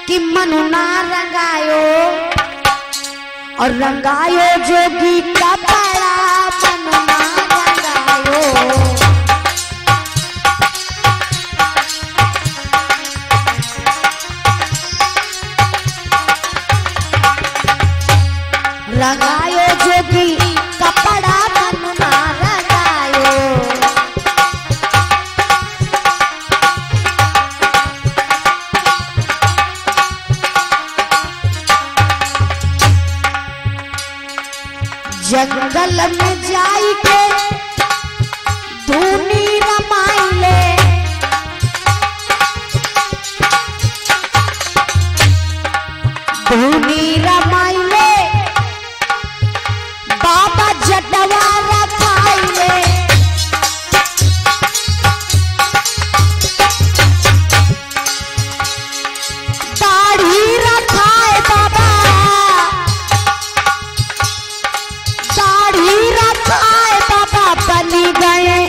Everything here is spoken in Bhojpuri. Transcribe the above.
कि मनु ना रंगायो और रंगायो जोगी कपड़ा मनु ना रंगायो रंगायो जोगी कपड़ा मनु ना रंगायो जंगल में जाई के धूनी रमाइले धूनी रमाइले बाबा जटवा रखाइले दाढ़ी रखाए बाबा दाढ़ी रखाए बाबा बनी गए